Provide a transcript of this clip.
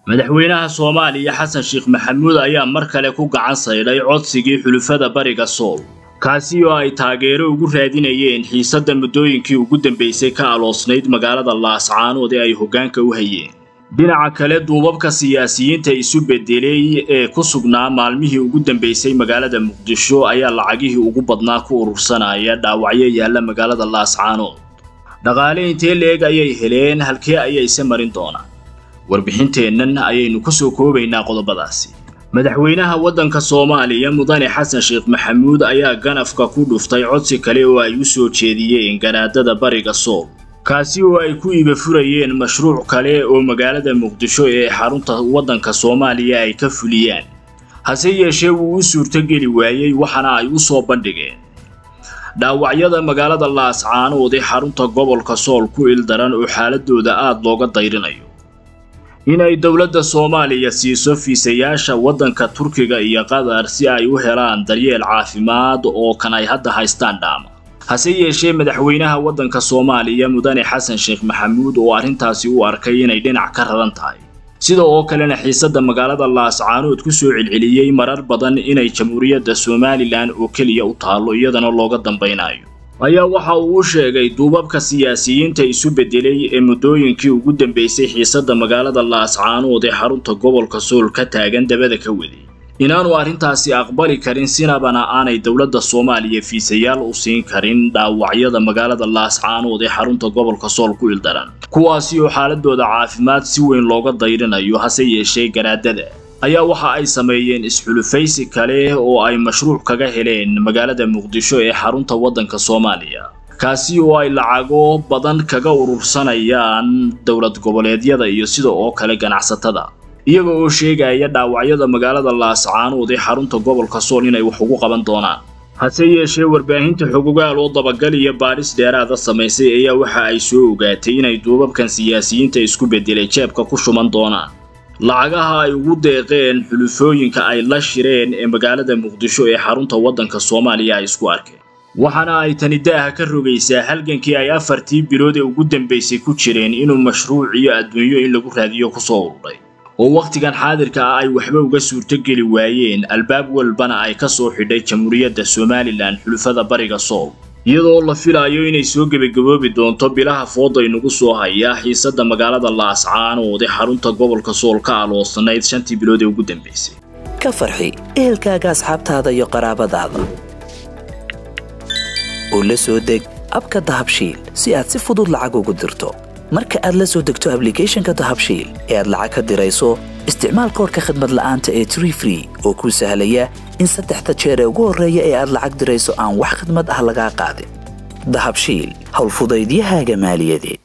madaxweynaha soomaaliya xasan sheekh maxamuud ayaa mar kale ku gacan saydhay codsigii xulufada bariga sool kaasi oo ay taageero ugu raadinayeen xiisadda muddooyinkii ugu dambaysay ka aloosnayd magaalada laascaanood ee ay hoggaanka u hayeen dhinaca kale duubabka siyaasiyiinta isu beddelay ee ku sugnaa maalmihii ugu dambaysay magaalada muqdisho ayaa lacagihii ugu badnaa ku urursanaya dhaawacyo yaalla magaalada laascaanood dhaqaale intee leeg ayay heleen halkee ayayse marin doonaan warbixinteennan ayaynu ku soo koobaynaa qodobadaasi madaxweynaha waddanka soomaaliya mudane xasan sheekh maxamuud ayaa ganafka ku dhuftay codsi kale oo ay u soo jeediyeen garaadada bariga sool kaasi oo ay ku iba furayeen mashruuc kale oo magaalada muqdisho ee xarunta waddanka soomaaliya ay ka fuliyaan hase yeeshee wuu u suurtogeli waayey waxaana ay u soo bandhigeen dhaawacyada magaalada laascaanood ee xarunta gobolka sool ku ildaran oo xaaladooda aada looga dayrinayo inay dowladda soomaaliya siiso fiisayaasha waddanka turkiga iyo qatar si ay u helaan daryeel caafimaad oo kan ay hadda haystaan dhaama hase yeeshee madaxweynaha waddanka soomaaliya mudane xasan sheekh maxamuud oo arrintaasi u arkay inay dhinac ka raran tahay sida oo kalena xiisadda magaalada laascaanood ku soo celceliyey marar badan inay jamhuuriyadda somalilan oo keliya u taallo iyadana looga dambaynayo ayaa waxa uu u sheegay duubabka siyaasiyiinta isu beddelay ee muddooyinkii ugu dambaysay xiisadda magaalada laascaanood ee xarunta gobolka sool ka taagan dabada ka waday inaanu arrintaasi aqbali karin sinabana aanay dowladda soomaaliya fiisayaal u siin karin dhaawacyada magaalada laascaanood ee xarunta gobolka sool ku ildaran kuwaasi oo xaaladooda caafimaad si weyn looga dayrinayo hase yeeshee garaadada ayaa waxa ay sameeyeen isxulufaysi kale oo ay mashruuc kaga heleen magaalada muqdisho ee xarunta waddanka soomaaliya kaasi oo ay lacago badan kaga urursanayaan dowlad goboleedyada iyo sida oo kale ganacsatada iyaga oo sheegaya dhaawacyada magaalada laascaanood ee xarunta gobolka sool inay wax ugu qaban doonaan hase yeeshee warbaahinta xogogaal oo dabagal iyo baadhis dheeraada samaysay ayaa waxa ay soo ogaatay inay duubabkan siyaasiyiinta isku beddelay jeebka ku shuman doonaan lacagaha ay ugu deeqeen xulufooyinka ay la shireen ee magaalada muqdisho ee xarunta waddanka soomaaliya ay isku arkeen waxaana ay tani daaha ka rogaysaa halgankii ay afartii bilood ee ugu dambaysay ku jireen inuu mashruuc iyo adduunyo in lagu raadiyo kusoo ururay oo wakhtigan xaadirka ah ay waxba uga suurtogeli waayeen albaab walbana ay ka soo xidhay jamhuuriyadda somalilan xulufada bariga sool iyadoo la filaayo inay soo gebagaboobi doonto bilaha fooday nagu soo hayaa xiisadda magaalada laascaanood ee xarunta gobolka sool ka aloosanayd shantii bilood ee ugu dambaysay ka farxi ehelkaaga asxaabtaada iyo qaraabadaada oo la soo deg abka dahabshiil si aad si fudud lacag ugu dirto marka aad la soo degto ablicathonka dahabshiil ee aad lacag ka dirayso isticmaal koorka khadmad la'aanta ee tree free oo kuu sahlaya in saddexda jeer ee ugu horreeya ee aad lacag dirayso aan wax khidmad ah lagaa qaadin dahabshiil howlfudaydiyahaaga maaliyadeed